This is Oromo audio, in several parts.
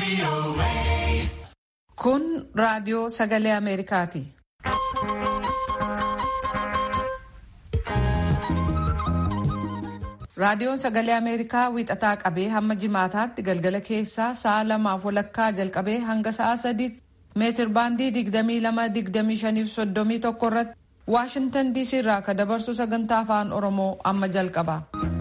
Kun raadiyoo sagalee Ameerikaati. Raadiyoon sagalee Ameerikaa wiixataa qabee hamma jimaataatti galgala keessaa sa'a lamaaf walakkaa jalqabee hanga sa'a sadiitti meetir baandii 22-25-31 irratti Waashintan DC irraa kan dabarsu sagantaa afaan Oromoo amma jalqaba.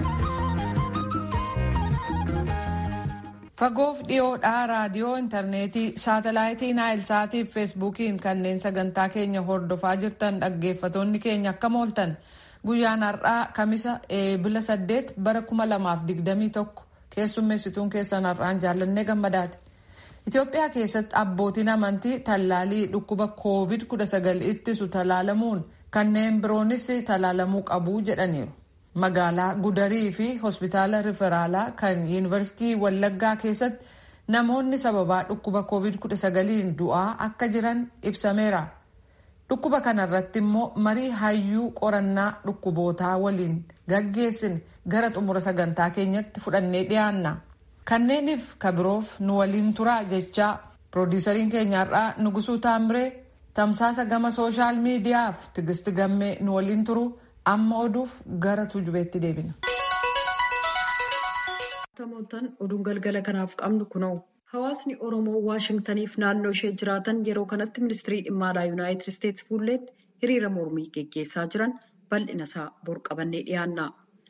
Fagoof dhiyoodhaa raadiyoo intarneetii saatalaayitii naayilsaatii fi feesbuukiin kanneen sagantaa keenya hordofaa jirtan dhaggeeffatoonni keenya akkam ooltan guyyaan har'aa kamisa eebila saddeet bara kuma lamaaf digdamii tokko keessummeessituun keessan har'aan jaallannee gammadaati. Itoophiyaa keessatti abbootiin amantii tallaalii dhukkuba koovid kudha sagal ittisu tallaalamuun kanneen biroonis tallaalamuu qabu jedhaniiru. magaalaa gudarii fi hospitaala riferaalaa kan yuunivarsiitii wallaggaa keessatti namoonni sababaa dhukkuba koovid 19 du'aa akka jiran ibsameera dhukkuba kanarratti immoo marii hayyuu qorannaa dhukkubootaa waliin gaggeessine gara xumura sagantaa keenyatti fudhannee dhiyaanna kanneeniif kabiroof nu waliin turaa jechaa piroodiisariin keenyaarraa nugusuu taamiree tamsaasa gama sooshaal miidiyaaf tigisti gammee nu waliin turu. amma oduuf gara tujubeetti deebina. Tamooltan oduun galgala kanaaf qabnu kunoo hawaasni oromoo waashingtaniif naannoo ishee jiraatan yeroo kanatti ministirii dhimma alaa yuunaayitid isteetsi fuulleetti hiriira mormii geggeessaa jiran bal'ina isaa bor qabannee dhiyaanna.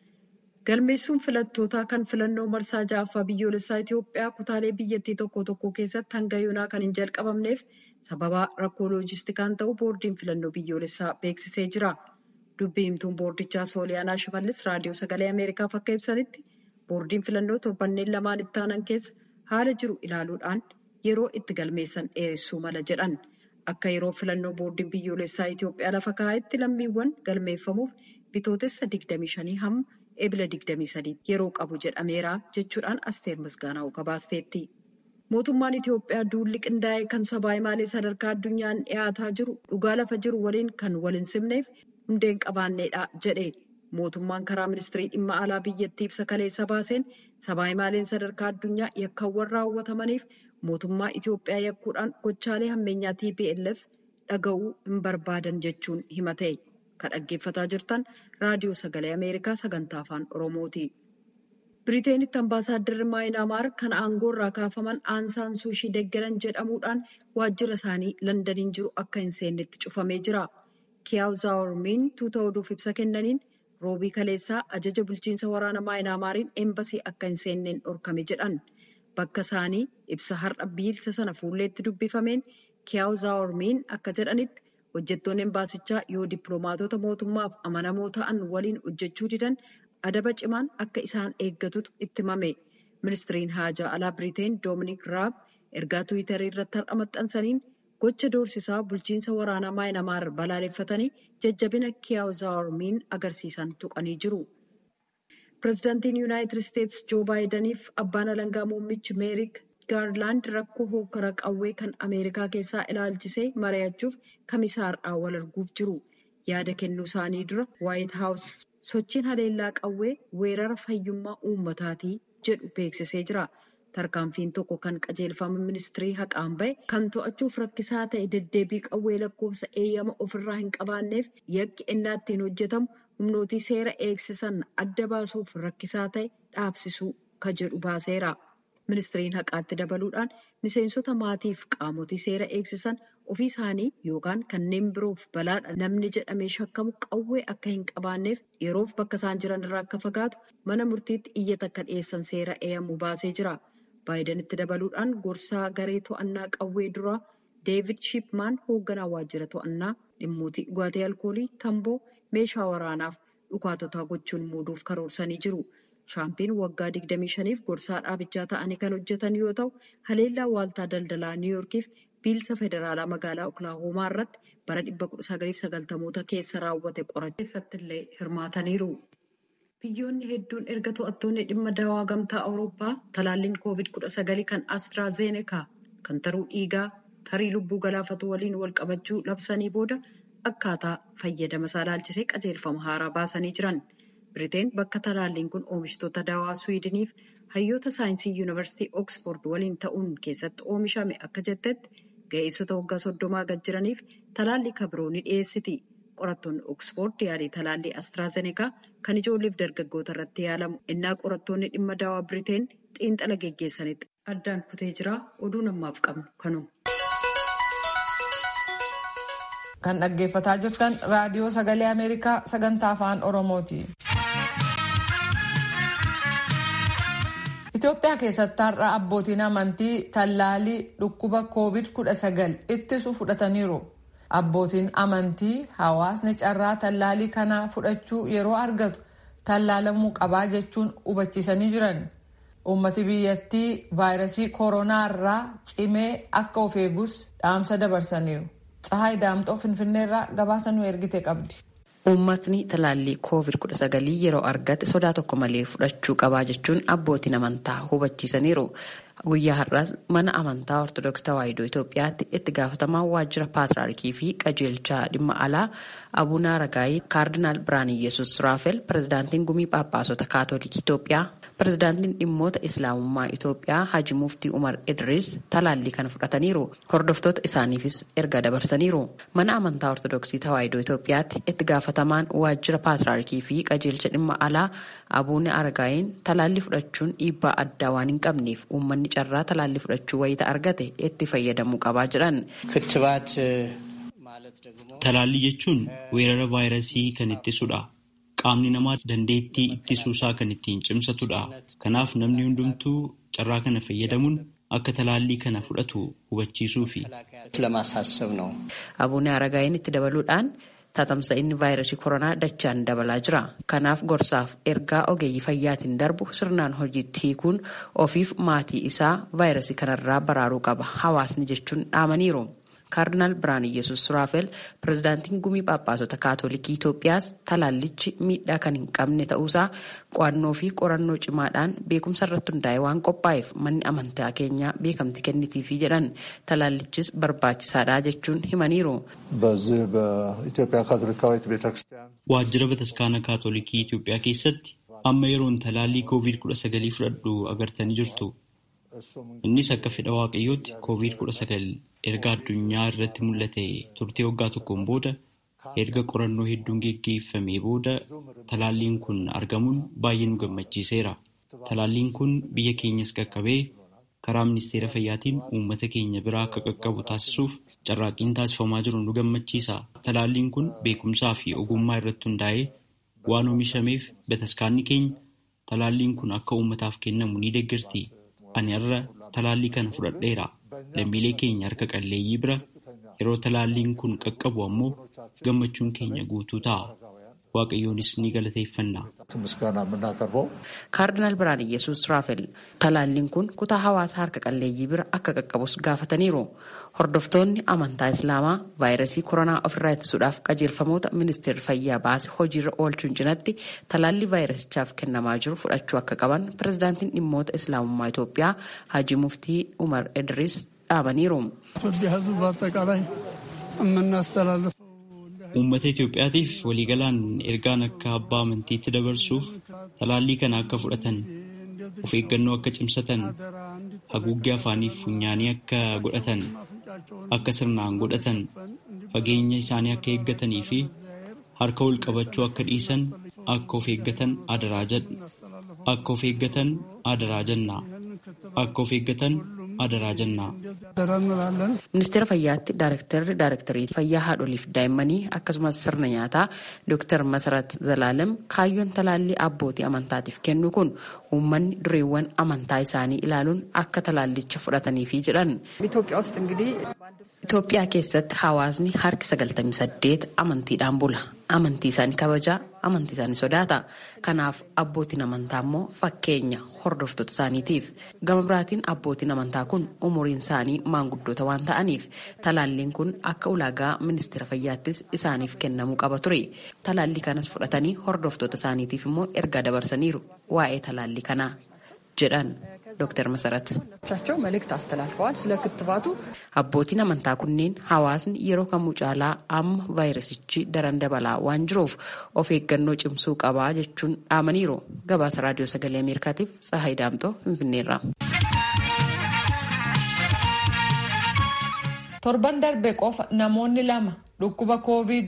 galmeessuun filattootaa kan filannoo marsaa ja'affaa biyyoolessaa Itoophiyaa kutaalee biyyattii tokko tokko keessatti hanga yoonaa kan hin jalqabamneef sababa rakkoo loojistikaan ta'uu boordiin filannoo biyyoolessaa beeksisee jira. dubbii himtuun boordichaa sooliyaanaa shimallis raadiyoo sagalee ameerikaaf akka ibsanitti boordiin filannoo torbanneen lamaan itti aanan keessa haala jiru ilaaluudhaan yeroo itti galmeessan dheeressuu mala jedhan akka yeroo filannoo boordiin biyyoolessaa Itoophiyaa lafa kaa'etti lammiiwwan galmeeffamuuf bitootessa 25 hamma ebila 23 yeroo qabu jedhameera jechuudhaan asteer misgaanaa'u gabaasteetti. mootummaan Itoophiyaa duulli qindaa'ee kan sabaa himaalee sadarkaa addunyaan dhiyaataa jiru dhugaa lafa jiru waliin kan wal hin simneef. hundeen qabaanneedha jedhe mootummaan karaa ministirii dhimma alaa biyyattii ibsa kaleessa baaseen sabaa himaaleen sadarkaa addunyaa yakkaawwan raawwatamaniif mootummaa Itoophiyaa yakkuudhaan gochaalee hammeenyaa TPLF dhaga'uu hin barbaadan jechuun himate kan dhaggeeffataa jirtan raadiyoo sagalee ameerikaa sagantaa afaan oromooti. Biriiteenitti ambaasaadarri maayinaamaar kan aangoo irraa kaafaman aansaan suushii deeggaran jedhamuudhaan waajjira isaanii landaniin jiru akka hin seennetti cufamee jira. Kiyaaw Zaawurmiin tuuta oduuf ibsa kennaniin roobii kaleessaa ajaja bulchiinsa waraana maayinaamaariin eembasii akka hin seenneen dhorkame jedhan. Bakka isaanii ibsa har'a biilsa sana fuulleetti dubbifameen Kiyaaw Zaawurmiin akka jedhanitti hojjettoonni embaasichaa yoo dippiloomaatota mootummaaf amanamoo ta'an waliin hojjechuu didan adaba cimaan akka isaan eeggatutu itti himame. Ministiriin haajaa alaa Biriteen Doominik Raab ergaa Tiwiitarii irratti har'a maxxansaniin. gocha doorsisaa bulchiinsa waraanaa maayinamaar balaaleffatanii jajjabina kiyaaw zaawurmiin agarsiisan tuqanii jiru. pireezidaantiin yuunaayitid isteetsi joo baayidaniif abbaan alangaa muummichi meerik gaarlaand rakkoo hokkara qawwee kan ameerikaa keessaa ilaalchisee mari'achuuf kamisaa har'aa wal arguuf jiru yaada kennuu isaanii dura waayit haawus sochiin haleellaa qawwee weerara fayyummaa uummataatii jedhu beeksisee jira. tarkaanfiin tokko kan qajeelfama ministirii haqaan bahe kan to'achuuf rakkisaa ta'e deddeebii qawwee lakkoofsa eeyyama ofirraa hin qabaanneef yakki innaa ittiin hojjetamu humnootii seera eegsisan adda baasuuf rakkisaa ta'e dhaabsisuu ka jedhu baaseera. ministiriin haqaatti dabaluudhaan miseensota maatiif qaamotii seera eegsisan ofii isaanii yookaan kanneen biroof balaadha namni jedhamee shakkamu qawwee akka hin qabaanneef yeroof bakka isaan jiran irraa akka fagaatu mana murtiitti iyyata akka dhiyeessan seera eeyyamu baasee jira. baayidanitti dabaluudhaan gorsaa garee to'annaa qawwee duraa deevid shipmaan hoogganaa waajjira to'annaa dhimmootii dhugaatii alkoolii tamboo meeshaa waraanaaf dhukaatotaa gochuun muuduuf karoorsanii jiru. shaampiin waggaa 25f gorsaa dhaabichaa ta'anii kan hojjetan yoo ta'u haleellaa waaltaa daldalaa niiwuorkiif biilsa federaalaa magaalaa oklahoomaa irratti bara 1990 keessa raawwate qorachuu keessatti illee hirmaataniiru. Biyyoonni hedduun erga to'attoonni dhimma dawaa gamtaa Awurooppaa talaalliin COVID-19 kan Astraazenekaa kan taruu dhiigaa tarii lubbuu galaafatu waliin wal qabachuu labsanii booda akkaataa fayyadama isaa ilaalchisee qajeelfama haaraa baasanii jiran. Biriteen bakka talaalliin kun oomishtoota dawaa Suwiidiniif hayyoota saayinsii yuunivarsiitii Oksford waliin ta'uun keessatti oomishame akka jettetti ga'eessota waggaa soddomaa gad jiraniif talaallii kabiroo ni dhiyeessiti. Qorattoonni Oksford yaalii talaallii Astraazenekaa kan ijoolleef dargaggoota irratti yaalamu innaa qorattoonni dhimma dawaa Biriteen xiinxala geggeessanitti addaan kutee jira. Oduu namaaf qabnu kanuma. Kan dhaggeeffataa jirtan raadiyoo sagalee Ameerikaa sagantaa afaan Oromooti. Itoophiyaa keessatti har'a abbootiin amantii tallaalii dhukkuba COVID-19 ittisu fudhataniiru. Abbootiin amantii hawaasni carraa tallaalii kana fudhachuu yeroo argatu tallaalamuu qabaa jechuun hubachiisanii jiran. Uummati biyyattii vaayirasii koronaa irraa cimee akka of eegus dhaamsa dabarsaniiru. Tsahaay Daamxoo Finfinneerraa gabaasa nu ergite qabdi. Uummatni talaallii COVID-19 yeroo argate sodaa tokko malee fudhachuu qabaa jechuun abbootiin amantaa hubachiisaniiru. Guyyaa har'aas mana amantaa Ortodoksii Tawaahidoo Itoophiyaatti itti gaafatamaa waajjira paatriyaarkii fi qajeelchaa dhimma alaa Abuunaa Ragaayii Kaardinaal Birhaan Iyyasuus Raafel pirezidaantiin gumii Phaaphaasota Kaatoolikii Itoophiyaa pirezidaantiin dhimmoota Islaamummaa Itoophiyaa Haji Muftii Umar Idris talaallii kana fudhataniiru. Hordoftoota isaaniifis erga dabarsaniiru. Mana amantaa Ortodoksii Tawaahidoo Itoophiyaatti itti gaafatamaan waajjira paatriyaarkii fi qajeelcha dhimma alaa Abuunaa Aragaayiin talaallii fudhachuun dhiibbaa addaa waan hin qabneef uummanni carraa talaallii fudhachuu wayita argate itti fayyadamuu qabaa jedhan. Talaallii jechuun weerara vaayirasii kan ittisudha. Qaamni namaa dandeettii ittisuusaa kan ittiin cimsatudha. Kanaaf namni hundumtuu carraa kana fayyadamuun akka talaallii kana fudhatu hubachiisuufi. Abuunaa Aragaayiin itti dabaluudhaan tatamsa'inni vaayirasii koronaa dachaan dabalaa jira. Kanaaf gorsaaf ergaa ogeeyyii fayyaatiin darbu sirnaan hojiitti hiikuun ofiif maatii isaa vaayirasii kanarraa baraaruu qaba. Hawaasni jechuun dhaamaniiru. Kaardinaal Birhaan Iyyasuus Suraafel pirezidaantiin gumii Phaaphaasota Kaatoolikii Itoophiyaas talaallichi miidhaa kan hin qabne ta'uusaa qo'annoo fi qorannoo cimaadhaan beekumsa irratti hundaa'e waan qophaa'eef manni amantaa keenyaa beekamti kennitiifi jedhan talaallichis barbaachisaadha jechuun himaniiru. Waajjira bataskaana Kaatoolikii Itoophiyaa keessatti amma yeroon talaallii COVID-19 fudhadhu agartanii jirtu. Innis akka fedha waaqayyootti COVID-19 erga addunyaa irratti mul'ate turtii waggaa tokkoon booda erga qorannoo hedduun geggeeffamee booda talaalliin kun argamuun baay'ee nu gammachiiseera. Talaalliin kun biyya keenyas qaqqabee karaa ministeera fayyaatiin uummata keenya biraa akka qaqqabu taasisuuf carraaqqiin taasifamaa jiru nu gammachiisa. Talaalliin kun beekumsaa fi ogummaa irratti hundaa'ee waan oomishameef bataskaanni keenya talaalliin kun akka uummataaf kennamu ni deeggarti. Ani har'a talaallii kana fudhadheera. Lammiilee keenya harka qalleeyyii bira yeroo talaalliin kun qaqqabu ammoo gammachuun keenya guutuu ta'a. Waaqayyoonis ni galateeffanna. Kaardinaal Birhaan Iyyasuus Raafel talaalliin kun kutaa hawaasa harka qalleeyyii bira akka qaqqabus gaafataniiru. Hordoftoonni amantaa Islaamaa vaayirasii koronaa ofirraa ittisuudhaaf qajeelfamoota ministeerri fayyaa baase hojiirra oolchuun cinatti talaallii vaayirasichaaf kennamaa jiru fudhachuu akka qaban pirezidaantiin dhimmoota Islaamummaa Itoophiyaa Haji Muftii Umar Idris dhaamaniiru. Uummata Itoophiyaatiif waliigalaan ergaan akka abbaa amantiitti dabarsuuf talaallii kana akka fudhatan of eeggannoo akka cimsatan haguuggee afaaniif funyaanii akka godhatan akka sirnaan godhatan fageenya isaanii akka eeggatanii fi harka wal qabachuu akka dhiisan akka of eeggatan adaraa jedha akka of eeggatan adaraa jennaa akka of eeggatan adaraa jennaa. Ministeera Fayyaatti Daayirektarri Daayirektarii Fayyaa Haadholiif Daa'immanii akkasumas sirna nyaataa Dr. Masarat Zalaalem kaayyoon talaallii abbootii amantaatiif kennu kun uummanni dureewwan amantaa isaanii ilaaluun akka talaallicha fudhataniifi jedhan. Itoophiyaa keessatti hawaasni harki 98 amantiidhaan bula. Amantii isaanii kabajaa, amantii isaanii sodaata. Kanaaf abbootiin amantaa immoo fakkeenya hordoftoota isaaniitiif. Gama biraatiin abbootiin amantaa kun umuriin isaanii maanguddoota waan ta'aniif talaalliin kun akka ulaagaa ministeera fayyaattis isaaniif kennamuu qaba ture. Talaallii kanas fudhatanii hordoftoota isaaniitiif immoo ergaa dabarsaniiru waa'ee talaallii kanaa. jedhan ዶክተር መሰረት ቻቸው መልእክት አስተላልፈዋል ስለ ክትባቱ abbootiin amantaa kunneen hawaasni yeroo kamuu caalaa amma vaayirasichi daran dabalaa waan jiruuf of eeggannoo cimsuu qabaa jechuun dhaamaniiru gabaasa raadiyoo sagalee ameerikaatiif tsahaay daamxoo finfinneerra. torban darbe qofa namoonni lama dhukkuba koovid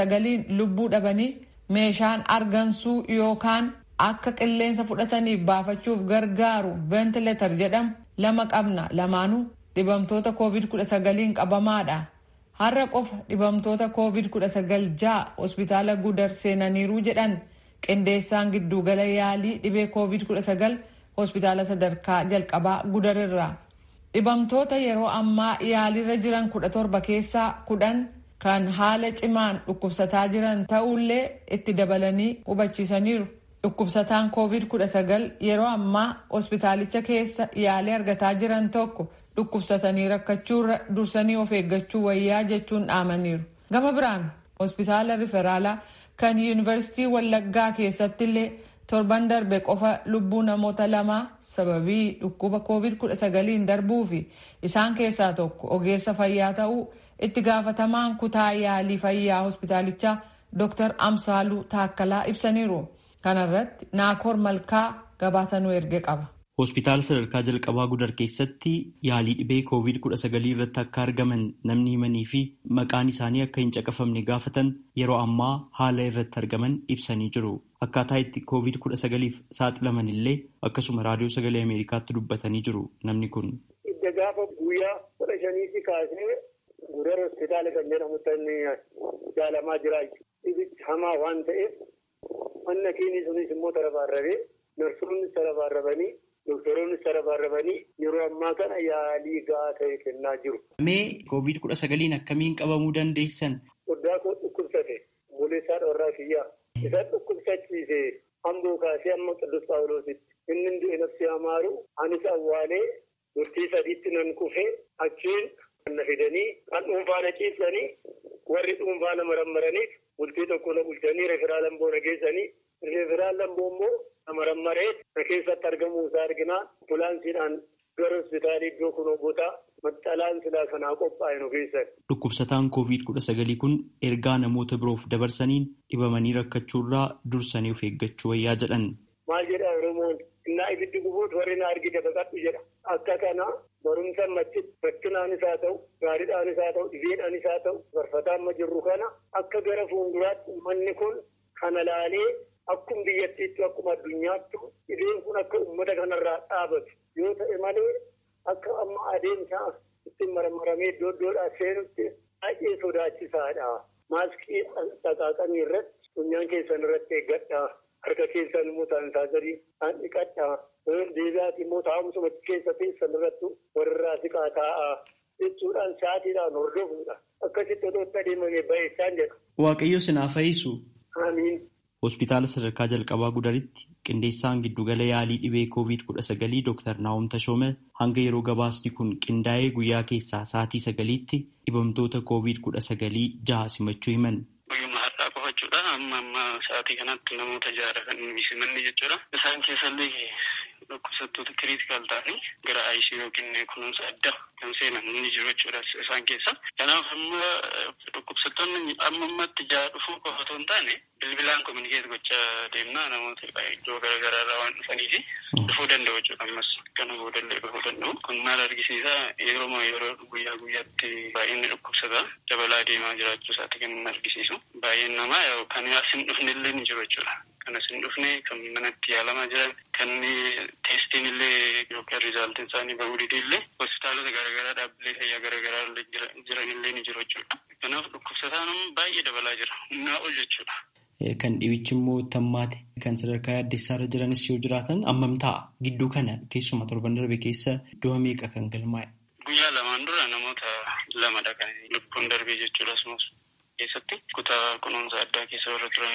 19 lubbuu dhabanii meeshaan argansuu yookaan akka qilleensa fudhataniif baafachuuf gargaaru ventileetar jedhamu lama qabna lamaanuu dhibamtoota koovid 19 qabamaadha har'a qofa dhibamtoota koovid 19 ja'a hospitaala gudar seenaniiruu jedhan qindeessaan giddugala yaalii dhibee koovid 19 hospitaala sadarkaa jalqabaa gudarirraa dhibamtoota yeroo ammaa yaaliirra jiran 17 keessaa 10 kan haala cimaan dhukkubsataa jiran ta'ullee itti dabalanii hubachiisaniiru. dhukkubsataan koovid 19 yeroo ammaa hospitaalicha keessa yaalii argataa jiran tokko dhukkubsatanii rakkachuurra dursanii of eeggachuu wayyaa jechuun dhaamaniiru gama biraan hospitaala riferaalaa kan yuunivarsiitii wallaggaa keessatti illee torban darbe qofa lubbuu namoota lamaa sababii dhukkuba koovid 19 darbuu fi isaan keessaa tokko ogeessa fayyaa ta'uu itti gaafatamaan kutaa yaalii fayyaa hospitaalichaa dr amsaaluu taakkalaa ibsaniiru. kanarratti naakoor malkaa gabaasa nu erge qaba. Hospitaala sadarkaa jalqabaa gudar keessatti yaalii dhibee koovid kudha sagalii irratti akka argaman namni himanii fi maqaan isaanii akka hin caqafamne gaafatan yeroo ammaa haala irratti argaman ibsanii jiru. Akkaataa itti koovid kudha sagaliif saaxilaman illee akkasuma raadiyoo sagalee Ameerikaatti dubbatanii jiru namni kun. Idda gaafa guyyaa kudha shaniitti kaasee gudar hospitaala kan jedhamutti jaalamaa jira. Dhibichi hamaa waan ta'eef Manna keenya sunis immoo tarabaarrabee narsoonnis tarabaarrabanii doktoroonnis tarabaarrabanii yeroo ammaa kana yaalii gahaa ta'e kennaa jiru. Mee koovid kudha sagaliin akkamiin qabamuu dandeessan? Guddaa koo dhukkubsate buleessaa dhoorraa kiyyaa isa dhukkubsachiise hamboo kaasee amma qidus paawuloositti inni du'e nafsi amaaru anis awwaalee murtii sadiitti nan kufee achiin kan na fidanii kan dhuunfaa na ciibsanii warri dhuunfaa na marammaraniif bultii tokko na bulchanii referaal lamboo na geessanii referaal lamboo immoo na marammaree na keessatti argamuu isaa arginaa ambulaansiidhaan gara hospitaalii iddoo kunoo gotaa maxxalaan silaa kanaa qophaa'e nu geessan. Dhukkubsataan koovid kudha sagalii kun ergaa namoota biroof dabarsaniin dhibamanii rakkachuurraa dursanii of eeggachuu wayyaa jedhan. Maal jedha Oromoon innaa ibiddi gubuutu warri na argite baqadhu jedha. Akka kana barumsa machitti rakkinaanis haa ta'u gaariidhaanis haa ta'u dhibeedhaanis haa ta'u barfataa amma jirru kana akka gara fuulduraatti uummanni kun kana laalee akkuma biyyattiitti akkuma addunyaatti dhibeen kun akka uummata kanarraa dhaabatu yoo ta'e malee akka amma adeemsa ittiin marmaramee iddoo iddoodhaa seenutti baay'ee sodaachisaadha. Maaskii dhaqaaqanii irratti funyaan keessan irratti eeggadhaa. Harka keessan immoo saanitaayizarii kan dhiqadhaa. Deebi'aati immoo taa'umsuma keessa teessan irratti warrirraa siqaa taa'aa jechuudhaan sa'aatiidhaan hordofuudha. Akkasitti otoo itti adeemamee baay'isaan jedha. Waaqayyo sinaaf fayyisu. Amiin. Hospitaala sadarkaa jalqabaa gudaritti qindeessaan giddugala yaalii dhibee koovid kudha sagalii Dr. Naa'om Tashoome hanga yeroo gabaasni kun qindaa'ee guyyaa keessaa sa'aatii sagaliitti dhibamtoota koovid kudha sagalii jaha simachuu himan. Guyyuma har'aa qofachuudha. Amma amma sa'aatii kanatti namoota jaha kan simanne jechuudha. Isaan keessallee dhukkubsattoota kiriitikaal ta'anii gara ICU yookiin kunuunsa addaa kan seenan ni jiru jechuudha isaan keessa. Kanaaf amma dhukkubsattoonni amma ammatti jaha dhufuu qofa otoo hin taane bilbilaan kominikeet gochaa deemnaa namoota iddoo garaagaraa irraa waan dhufaniifi dhufuu danda'u jechuudha ammas kana boodallee dhufuu danda'u. Kun maal argisiisa yeroo yeroo guyyaa guyyaatti baay'inni dhukkubsataa dabalaa deemaa jiraachuu isaati kan argisiisu. Baay'een namaa kan as hin dhufne illee ni jiru jechuudha. Kan as hin dhufne kan manatti yaalamaa jiran kan teestiin illee yookaan rizaaltiin isaanii bahuu dide illee hospitaalota garaagaraa dhaabbilee fayyaa garaagaraa jiran illee ni jiru jechuudha. Kanaaf dhukkubsataan baay'ee dabalaa jira. Humnaa ol jechuudha. Kan dhibichi immoo tammaate kan sadarkaa yaaddeessaarra jiranis yoo jiraatan ammam ta'a gidduu kana keessuma torban darbe keessa du'a meeqa kan galmaa'e. Guyyaa lamaan dura namoota lamadha kan lubbuun darbee jechuudha asumas keessatti kutaa kunuunsa addaa keessa warra turanidha.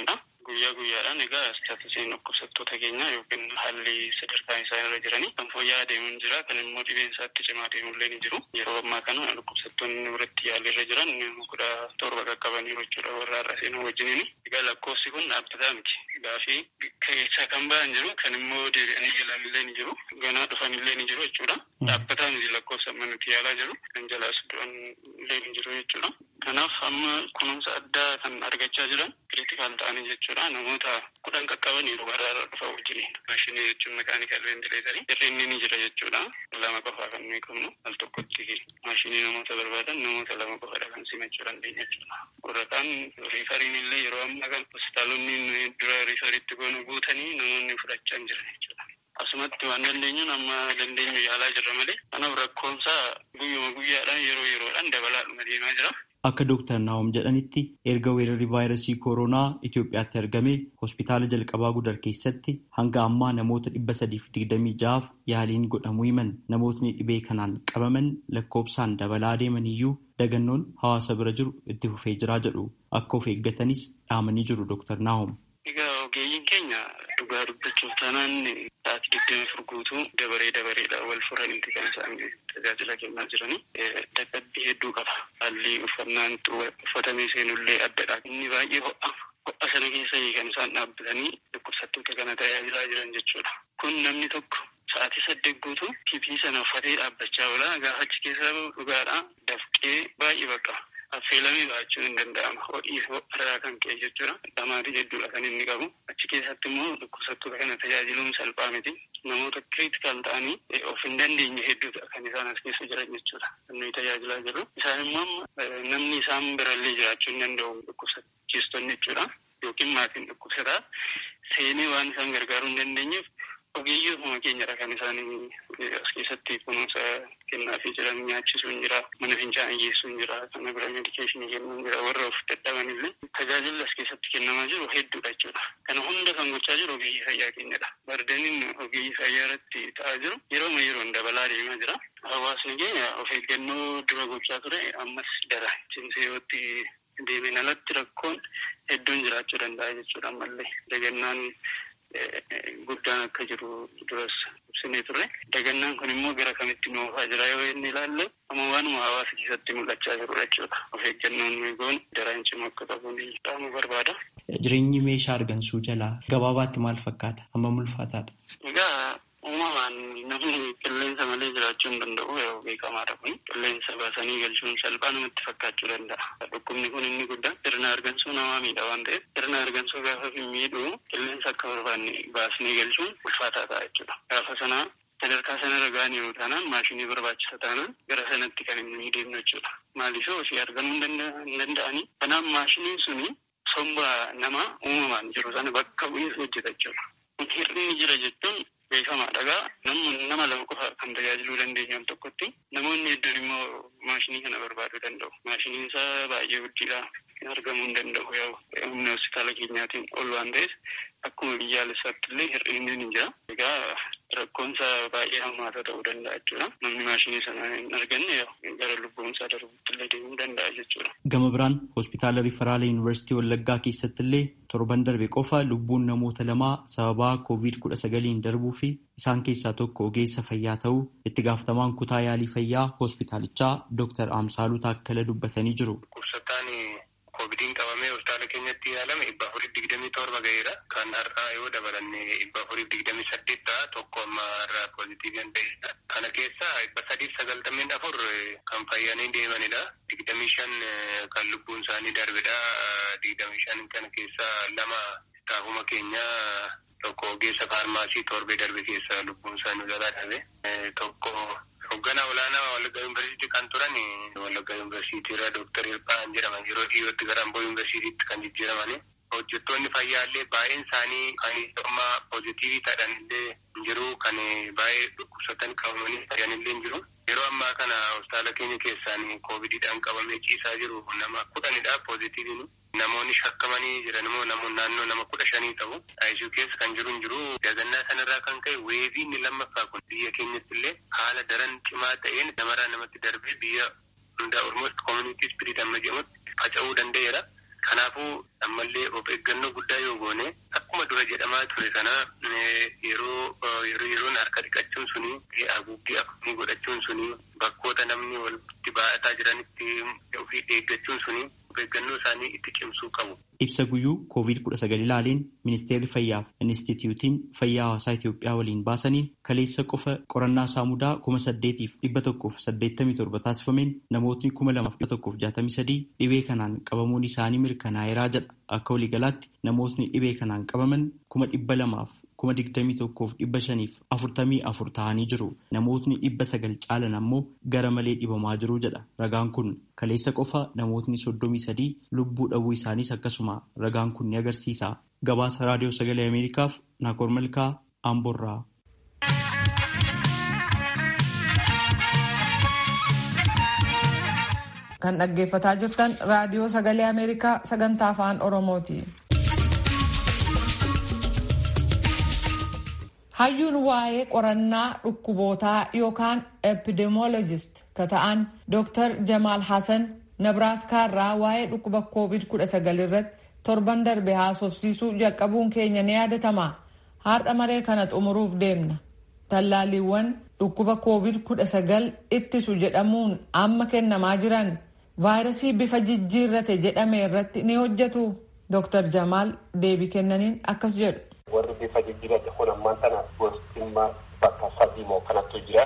guyyaa guyyaadhaan egaa istaatusiin dhukkubsattoota keenyaa yookiin haalli sadarkaan isaan irra jiranii kan fooyya'aa deemuun jira kan immoo dhibeen isaatti cimaa deemullee ni jiru yeroo ammaa kana dhukkubsattoonni biratti yaalii irra jiran kudha torba qaqqabaniiru jechuudha warra har'a seenuu wajjiniin egaa lakkoofsi kun dhaabbataa miti gaafii keessaa kan ba'an jiru kan immoo deebi'anii yaalanillee ni jiru ganaa dhufanillee ni jiru jechuudha dhaabbataa miti lakkoofsa amma nuti yaalaa jiru kan jalaas du'an illee ni jiru jechuudha. Kanaaf amma kunuunsa addaa kan argachaa jiran kiriitikaal ta'anii jechuudha. Namoota kudhan qaqqaban yeroo baraarra dhufa wajjiniin. Maashinii jechuun makaanikal ventileetarii hir'inni ni jira jechuudha. Lama qofaa kan nuyi qabnu al tokkotti maashinii namoota barbaadan namoota lama qofadha kan simachuu dandeenya jechuudha. Warraqaan riifariin illee yeroo ammaa kan hospitaalonni dura riifariitti goonu guutanii namoonni fudhachaa hin jiran jechuudha. Asumatti waan dandeenyuun amma dandeenyu yaalaa jirra malee kanaaf rakkoonsaa guyyuma guyyaadhaan yeroo yeroodhaan dabalaadhuma deemaa jira. Akka Dooktar Naawom jedhanitti erga weerarri vaayirasii kooroonaa Itoophiyaatti argame hospitaala jalqabaa gudar keessatti hanga ammaa namoota dhibba sadiif digdamii ja'aaf yaaliin godhamuu himan namootni dhibee kanaan qabaman lakkoofsaan dabalaa deeman iyyuu dagannoon hawaasa bira jiru itti fufee jiraa jedhu akka of eeggatanis dhaamanii jiru Dooktar Naawom. Egaa ogeeyyiin keenya dhugaa dubbachuuf taanaan sa'aatii digdami afur guutuu dabaree dabareedha wal furanitti kan isaan tajaajila kennaa jiranii dadhabbii hedduu qaba. Haalli uffannaan uffatamee seenullee addadha. Inni baay'ee ho'a. Ho'a sana keessa kan isaan dhaabbatanii dhukkubsattoota kana tajaajilaa jiran jechuudha. Kun namni tokko sa'aatii saddeet guutuu pipii sana uffatee dhaabbachaa oola. Gaafa achi keessaa dhugaadhaa dafqee baay'ee baqa. affeelamee ba'achuun hin danda'ama. Hodhii irraa kan ka'e jechuudha. Dhamaatii hedduudha kan inni qabu. Achi keessatti immoo dhukkubsattoota kana tajaajiluun salphaa miti. Namoota kiriitikaal ta'anii of hin dandeenye hedduudha kan isaan as keessa jiran jechuudha. Kan nuyi tajaajilaa jirru. Isaan immoo namni isaan birallee jiraachuu hin danda'u dhukkubsachiistonni jechuudha. Yookiin maatiin dhukkubsataa seenee waan isaan gargaaruu hin dandeenyeef ogeeyyiifuma keenyadha kan isaan as keessatti kunuunsa kennaafii jiran nyaachisuun jira mana fincaanii geessuun jira kana bira medikeeshinii kennuun jira warra of dadhaban illee tajaajilli as keessatti kennamaa jiru hedduudha jechuudha kana hunda kan gochaa jiru ogeeyyii fayyaa keenyadha bardaniin ogeeyyii fayyaa irratti ta'aa jiru yerooma yeroon dabalaa deemaa jira hawaasni keenya of eeggannoo dura gochaa ture ammas dara cimseewotti deebiin alatti rakkoon hedduun jiraachuu danda'a jechuudha ammallee dagannaan guddaan akka jiru duras ibsinee turre dagannaan kun immoo gara kamitti nu oofaa jira yoo inni ilaalle amma waanuma hawaasa keessatti mul'achaa jirudha jechuudha of eeggannoon nuyi goon daraan cimaa akka qabuun dhaamuu barbaada. Jireenyi meeshaa argansuu jalaa gabaabaatti maal fakkaata? Amma ulfaataadha. Egaa uumamaan namni qilleensa malee jiraachuu hin danda'u yoo beekamaadha kun qilleensa baasanii galchuun salphaa namatti fakkaachuu danda'a. Dhukkubni kun inni guddaan sirna argansuu namaa miidha waan ta'eef sirna argansuu gaafa miidhu qilleensa akka barbaanne baasnee galchuun ulfaataa ta'a jechuudha. Gaafa sanaa sadarkaa sanarra ga'anii yoo taanaan maashinii barbaachisa taanaan gara sanatti kan inni deemnu jechuudha. Maaliif ofii argamuu hin danda'anii. Kanaaf maashiniin suni somba namaa uumamaan jiru sana bakka bu'ee hojjeta jechuudha. Kun hir'inni jira jechuun beekamaadha gaa namni nama lama qofa kan tajaajiluu dandeenyu al tokkotti namoonni hedduun immoo maashinii kana barbaaduu danda'u. Maashiniin isaa baay'ee guddiidha. argamuu hin danda'u yoo humna hospitaala keenyaatiin ol waan ta'eef akkuma biyyaalessaatti illee hir'inni ni jira. Egaa rakkoonsa baay'ee hammaata ta'uu danda'a jechuudha. Namni maashinii sana hin arganne gara lubbuunsaa darbuutti illee deemuu danda'a jechuudha. Gama biraan hospitaala Riferaala Yuunivarsiitii Wallaggaa keessatti illee torban darbe qofa lubbuun namoota lamaa sababaa koovid kudha sagaliin darbuu fi isaan keessaa tokko ogeessa fayyaa ta'uu itti gaafatamaan kutaa yaalii fayyaa hospitaalichaa Dr. Amsaaluu Taakkala dubbatanii jiru. Koovidiin qabamee hospitaala keenyatti yaalame dhibba afurii digdamii torba ga'eera. Kan har'aa yoo dabalanne dhibba afurii digdamii saddeet ta'a tokko amma har'aa poozitiivii kan ta'edha. Kana keessaa dhibba sadiif sagaltameen afur kan fayyanii deemanidha. Digdamii shan kan lubbuun isaanii darbedha. Digdamii shan kana keessaa lama staafuma keenyaa tokko ogeessa faarmaasii torbee darbe keessa lubbuun isaanii jalaa darbe. Tokko hoogganaa olaanaa Wallaggaa Yuunivarsiitii kan turan Wallaggaa Yuunivarsiitii irraa Dooktar Hirphaan jedhaman yeroo dhiyootti gara Amboo Yuunivarsiitiitti kan jijjiiramani. Hojjettoonni fayyaa illee baay'een isaanii kan amma poozitiivii ta'an illee jiru kan baay'ee dhukkubsatan qabamanii fayyan illee jiru. Yeroo ammaa kana hospitaala keenya keessaan koovidiidhaan qabamee ciisaa jiru nama kudhanidha poozitiiviin. Namoonni shakkamanii jiran immoo namoonni naannoo nama kudha shanii ta'u. ICU keessa kan jiru hin jiru. Dagannaa sanarraa kan ka'e weevii inni lammaffaa kun biyya keenyatti illee haala daran cimaa ta'een namarraa namatti darbee biyya hundaa ormost community spirit amma jedhamutti faca'uu danda'eera. Kanaafuu ammallee of eeggannoo guddaa yoo goone akkuma dura jedhamaa ture kana yeroo yeroo yeroon harka dhiqachuun suni haguuggii akkamii godhachuun suni bakkoota namni walitti baay'ataa jiranitti ofii eeggachuun suni of eeggannoo isaanii itti cimsuu qabu. Ibsa guyyuu koovid kudha sagal ilaaleen ministeerri fayyaaf inistituutiin fayyaa hawaasaa Itoophiyaa waliin baasaniin kaleessa qofa qorannaa saamudaa kuma saddeetiif dhibba tokkoof saddeettamii torba taasifameen namootni kuma lamaaf dhibba tokkoof jaatamii sadii dhibee kanaan qabamuun isaanii mirkanaa'eeraa jedha akka waliigalaatti namootni dhibee kanaan qabaman kuma dhibba lamaaf kuma digdamii tokkoof dhibba shaniif afurtamii afur ta'anii jiru namootni dhibba sagal caalan ammoo gara malee dhibamaa jiru jedha ragaan kun kaleessa qofa namootni soddomii sadii lubbuu dhabuu isaaniis akkasuma ragaan kun ni agarsiisa gabaasa raadiyoo sagalee ameerikaaf naakoor malkaa amborraa. kan dhaggeeffataa jirtan raadiyoo sagalee ameerikaa sagantaa afaan oromooti. hayyuun waa'ee qorannaa dhukkubootaa yookaan epidemiologist ka ta'an dr jamaal hasan nabraaskaarraa waa'ee dhukkuba koovid 19 irratti torban darbe haasofsiisuu jalqabuun keenya ni yaadatama har'a maree kana xumuruuf deemna tallaaliiwwan dhukkuba koovid 19 ittisu jedhamuun amma kennamaa jiran vaayirasii bifa jijjiirrate jedhame irratti ni hojjetu dr jamaal deebii kennaniin akkas jedhu. warri bifa jijjiirrate kun ammaan tana gostimmaa bakka sadii moo kanattu jira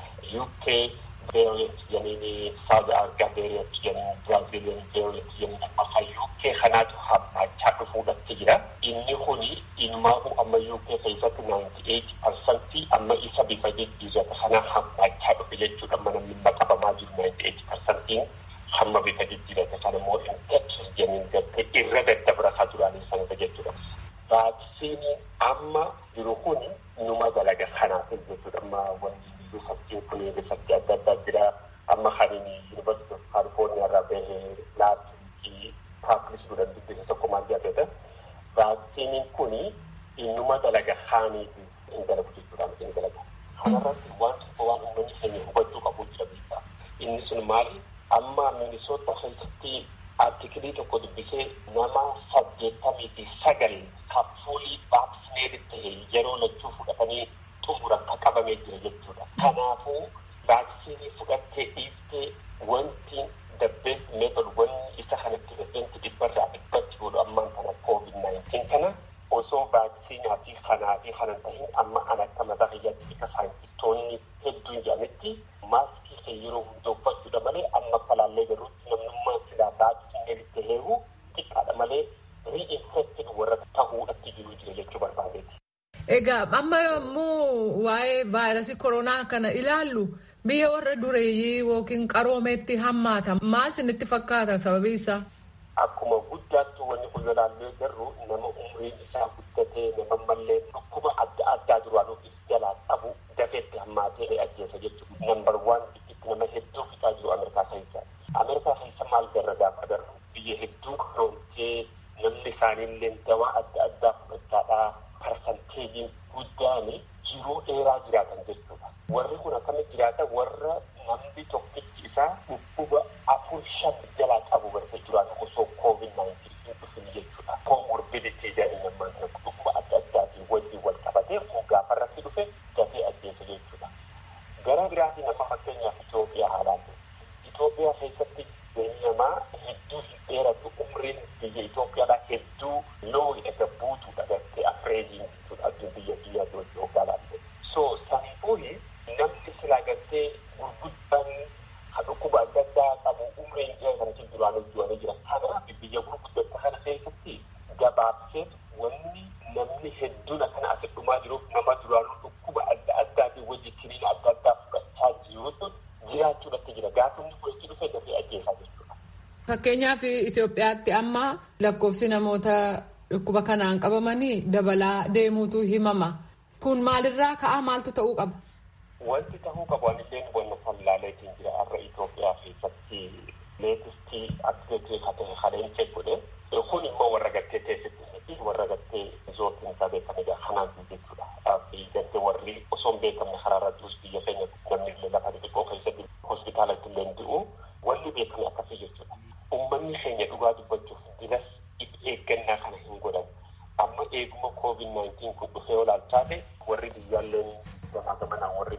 uk variant jedhanii south africa variant jedhanii brazilian variant jedhanii akka uk kanaatu hammaachaa dhufuudhatti jira inni kuni ilmaahu amma uk keessatti naayinti eeti parsantii amma isa bifa jijjiirrate kana hammaachaa dhufe jechuudha amma namni qabamaa jiru naayinti eeti parsantiin hamma bifa jijjiirrate kana immoo infectious jedhanii gartee irra daddabrataa duraanii sanata jechuudha. vaaksiinii amma jiru kun numa dalaga kanaaf jechuudha amma wanni riisarchiin kun riisarchii adda addaa jira amma kan yuunivarsiitii of kaalifoorniyaa irraa bahee laabii paaplis godhan dubbisa tokko maal jedhata vaaksiiniin kun innuma dalaga kaaniif hin dalagu jechuudha hin dalaga kanarratti waan tokko waan uummanni keenya hubachuu qabu jira beekaa inni sun maali amma minisoota keessatti artikilii tokko dubbisee nama saddeettamii fi sagal kafuulii vaaksineerit ta'e yeroo lachuu fudhatanii xumura akka qabamee jira jechuudha. Kanaafuu vaaksiinii fudhattee dhiiftee wanti the best method wanni isa kanatti rifeensi dhibbarraa dhibbatti godhu ammaan kana covid 19 kana osoo vaaksiinaa fi kanaa fi kanan tahin amma an akka mataa kiyyaatti isa saayintistoonni hedduun jedhametti maaskii kan yeroo hunda uffachuudha malee amma falaallee garuutti namnummaan silaa vaaksineeritti heeru xiqqaadha malee ri'infektin warra ta'uudhatti jiru jira jechuu barbaadeeti. Egaa amma yommuu waa'ee vaayirasii koronaa kana ilaallu biyya warra dureeyyii yookiin qaroomeetti hammaata maal isinitti fakkaata sababii isaa? Akkuma guddaattu wanni kun ilaallee garuu nama umriin isaa guddatee nama mallee dhukkuba adda addaa duraanuuf jalaa qabu dafeetti hammaatee ajjeesa jechuudha. Nambar waan itti nama hedduu fixaa jiru Ameerikaa keessa. Ameerikaa keessa maal garra gaafa agarru biyya hedduu qaroomtee namni isaaniillee dawaa adda addaa fudhachaadhaa parsanteejiin guddaan jiruu dheeraa jiraatan jechuudha. Warri kun akkamitti jiraata warra namni tokkichi isaa dhukkuba afur shan jalaa qabu bartee jiraatu osoo koovid naayintiin dhufin jechuudha. Koomorbiditii jedhanii namaan kana dhukkuba adda addaatiin wajjin wal qabatee gaafa irratti dhufe dafee ajjeesa jechuudha. Gara biraatiin nama fakkeenyaaf Itoophiyaa haalaalle. Itoophiyaa keessatti namaa hedduu hin dheeratu umriin biyya Itoophiyaadhaa hedduu loo edda buutuudha gartee afreejiin jechuudha addun biyya biyya Itoophiyaa laalle. So sanifuuhi namni silaa gartee gurguddaan kan dhukkuba adda addaa qabu umriin dhiyee kanatti duraan hojjetanii jira. Kanaaf biyya gurguddata kana keessatti gabaabsee wanni namni hedduun akkana asitti dhumaa jiruuf nama duraanuu dhukkuba adda addaatiin wajjin kiniina adda addaa fudhachaa jirutu jiraachuudhatti jira. Gaafa inni fudhachuu dhufe dafee ajjeesaa jechuudha. Fakkeenyaaf Itoophiyaatti amma lakkoofsi namoota dhukkuba kanaan qabamanii dabalaa deemuutu himama. Kun maalirraa ka'aa maaltu ta'uu qaba? Wanti ta'uu qabu ani isheen wanna fallaaleetiin jira har'a Itoophiyaa keessatti leetistii atileetii katee haleen godhe kun immoo warra gattee teessitti fi warra gattee zootiin isaa beekamedha kanaan jechuudha. Fi gattee warri osoo hin beekamne karaarra jirus biyya keenya namni illee lafa xixiqqoo keessatti hospitaalatti illee du'u wanni beekame akkasii jechuudha. Uummanni keenya dhugaa dubbachuuf dinas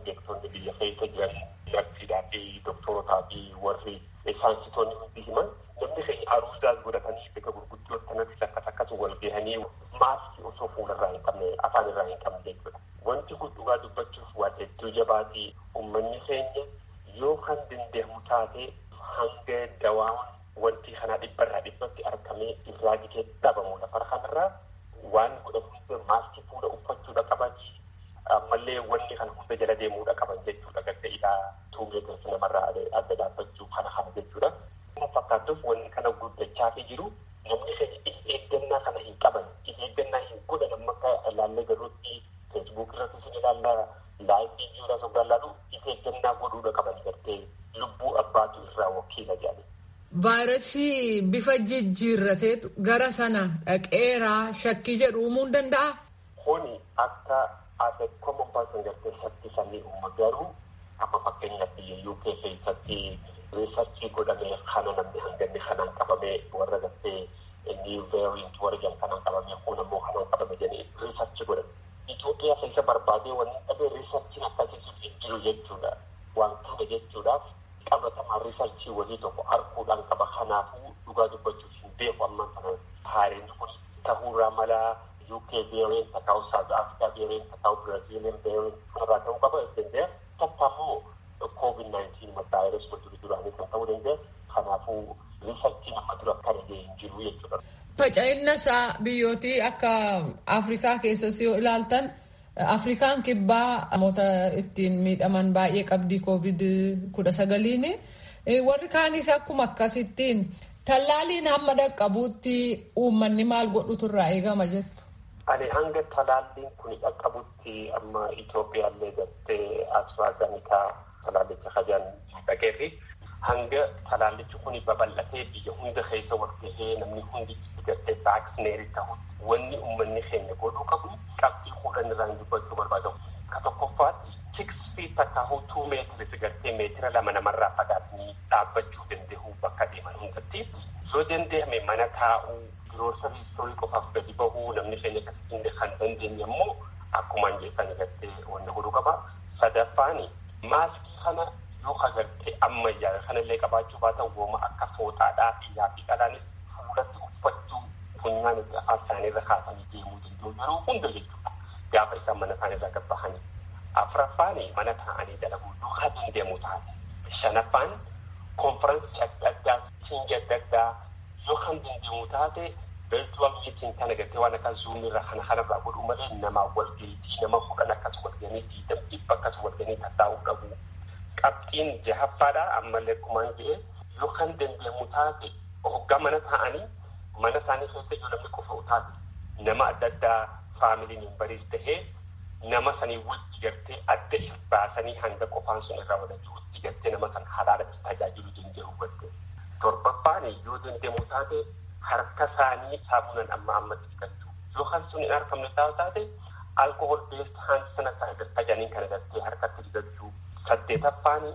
beektonni biyya keessa jiran narsiidhaa fi doktorotaa fi warri saayinsitoonni hundi himan namni keenya aruuzaas godhatanii bika gurguddoo akkanatti akkas akkas wal gahanii maaskii osoo fuularraa hin qabne afaan irraa hin qabne jechuudha. Wanti kun dhugaa dubbachuuf waan hedduu jabaatii uummanni keenya yoo kan dandeemu taate hanga dawaa wanti kana dhibbarraa dhibbatti argamee irraa gitee dhabamu lafa kanarraa waan godhamu maaskii fuula uffachuudha qaban ammallee wanni kana hunda jala deemuudha qaban jechuudha gadda ilaa tuumeetirsi namarraa adda dhaabbachuu kana kana jechuudha. Fakkaattuuf wanni kana guddachaa fi jiru namni keenya if eeggannaa kana hin qaban if eeggannaa hin godhan amma akka ilaallee garuutti feesbuuk irratti isin ilaalla laayifii jiruudhaa sogaa ilaalu if eeggannaa godhuudha qaban gartee lubbuu abbaatu irraa wakiila jedhani. Vaayirasii bifa jijjiirrateetu gara sana dhaqeeraa shakkii jedhu uumuu ni danda'a. Kuni akka ase common person gartee shakkii samii uuma garuu amma fakkeenyaaf biyya UK keessatti riisarchii godhamee kana namni hanganni kanaan qabamee warra gartee new variant warra jedhan kanaan qabamee kun ammoo kanaan qabame jedhanii riisarchii godhame. Itoophiyaa keessa barbaadee wanni dhabee riisarchiin akkasii hin jiru jechuudha. Waan kana jechuudhaaf qabatamaa riisarchii walii tokko arguudhaan qaba kanaafuu dhugaa dubbachuuf hin beeku amma kana haariin kun ta'uurraa malaa UK variant ta'uu South Africa variant ta'uu Brazilian variant kanarraa ta'uu qaba danda'e takka immoo COVID-19 vaayirasii wajjin duraanii kan ta'uu danda'e kanaafuu riisarchiin amma dura kana ga'ee hin jiru jechuudha. Faca'inna isaa biyyootii akka Afrikaa keessas yoo ilaaltan Afrikaan kibbaa namoota ittiin miidhaman baay'ee qabdii koovid kudha sagaliin warri kaanis akkuma akkasittiin tallaaliin hamma dhaqqabuutti uummanni maal godhutu irraa eegama jettu. Ani hanga talaalliin kun dhaqqabutti amma Itoophiyaallee gartee AstraZeneca talaallicha hajaan dhaqee fi hanga talaallichi kun babal'atee biyya hunda keessa wal gahee namni hundi gartee vaaksineerii ta'u wanni uummanni keenya godhuu qabu qabxii kudhan irraa hin dubbachuu barbaadamu. Ka tokkoffaatti six feet takkaahu two meetiris gartee meetira lama namarraa fagaatanii dhaabbachuu danda'u bakka deeman hundatti. Yoo danda'ame mana taa'uu giroosarii istorii qofaaf gadi bahuu namni keenya akkasitti kan dandeenye immoo akkumaan jeessan gartee wanna godhuu qaba. Sadaffaani maaskii kana yoo agartee ammayyaa kanallee qabaachuu baatan wooma akka fooxaadhaa fi yaafi qalaanis fuulatti uffachuu funyaan afaan isaaniirra kaasanii deemuu danda'u yeroo hunda jechuudha. Gaafa isaan mana isaaniirraa gabbahanii. Afuraffaani mana taa'anii dalaguu duukaa dandeemu taate. Shanaffaan konferansii adda addaa siingi adda addaa yoo kan dandeemu taate virtual meeting kana gartee waan akka zoom irraa kana kanarraa godhuu malee namaa walgahiitii nama kudhan akkas walgahanii diidam dhibba akkas walgahanii tattaa'uu qabu. Qabxiin jahaffaadha ammallee akkumaan jedhee yoo kan dandeemu taate hoggaa mana taa'anii mana isaanii keessa yoo namni qofa taate nama adda addaa faamilii membariis tahee nama sanii wajji gartee adda if baasanii hanga qofaan sun irraa wadachuu wajji gartee nama kan halaalatti tajaajilu danda'u godhe. Torbaffaan yoo dandeemu taate harka isaanii saamunaan amma ammatti dhiqachuu. Yoo kan sun hin argamne taate alkohol beest haan sana kan tajaajilan kana gartee harkatti dhiqachuu. Saddeetaffaan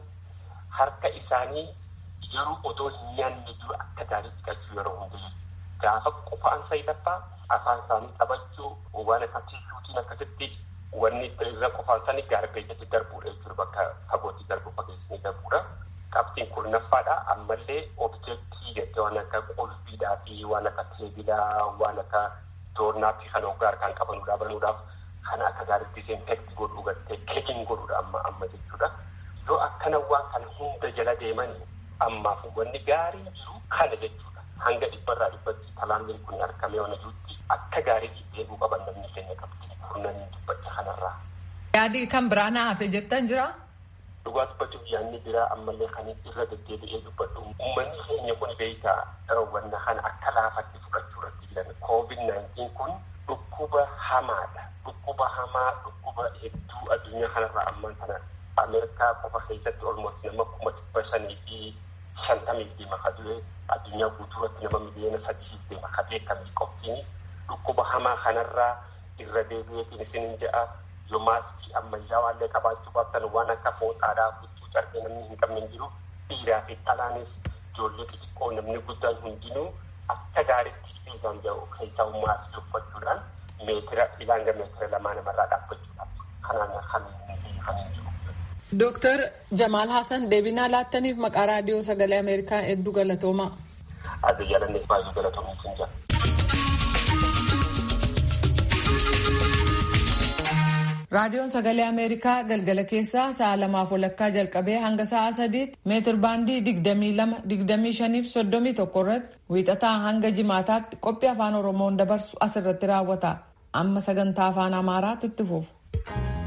harka isaanii yeroo otoo hin nyaanne jiru akka gaarii dhiqachuu yeroo hunda gaafa qofaan sayidaffaa afaan isaanii qabachuu waan akka tiishuutiin akkasitti wanni irra qofaan isaanii gaarbeejatti darbuudha jechuudha bakka fagootti darbu fageessanii darbuudha. Qabxiin kurnaffaadha ammallee objektii jettee waan akka qulfiidhaa fi waan akka teebilaa waan akka doornaa fi kan hoggaa harkaan qabanuudhaa banuudhaaf kana akka gaariitti disinfekti godhuu gartee keekiin godhuudha amma amma jechuudha. Yoo akkana waan kana hunda jala deeman ammaaf wanni gaarii jiru kana jechuudha. Hanga dhibbarraa dhibbatti talaalliin kun argamee waan jirutti akka gaariitti eeguu qaban namni keenya qabdi kurnanii dubbacha kanarraa. Yaadii kan biraa na hafe jettan jira. Dhugaa dubbachuuf yaadni biraa ammallee kan irra deddeebi'ee dubbadhu. Uummanni keenya kun beekaa wanna kana akka laafatti fudhachuu irratti jiran COVID-19 kun dhukkuba hamaadha. Dhukkuba hamaa dhukkuba hedduu addunyaa kanarraa amman kana Ameerikaa qofa keessatti olmooti nama kuma dhibba shanii fi shantamii deema ka du'e addunyaa guutuurratti nama miliyoona sadii deema ka beekamni qoftiin dhukkuba hamaa kanarraa irra deebi'eetiin isinin jedha yoo maaskii ammayyaa waallee qabaachuu baattan waan akka fooxaadhaa huccuu carbee namni hin qabne hin jiru dhiiraa fi dhalaanis ijoollee xixiqqoo namni guddaan hundinuu akka gaariitti fiigan jedhu keessaa maaskii uffachuudhaan meetira ilanga meetira lamaa namarraa dhaabbachuudhaan kanaan kan kan hin jiru. Dooktar Jamaal Hassan deebinaa laattaniif maqaa raadiyoo sagalee Ameerikaa hedduu galatoomaa. Adda jaalanneef baay'ee galatoomii sin jira. Raadiyoon sagalee Ameerikaa galgala keessaa sa'a lamaaf walakkaa jalqabee hanga sa'a sadiitti meetir baandii digdamii lama digdamii shaniif soddomii tokko irratti wiixataa hanga jimaataatti qophii afaan Oromoon dabarsu asirratti raawwata. Amma sagantaa afaan Amaaraatu itti fufu.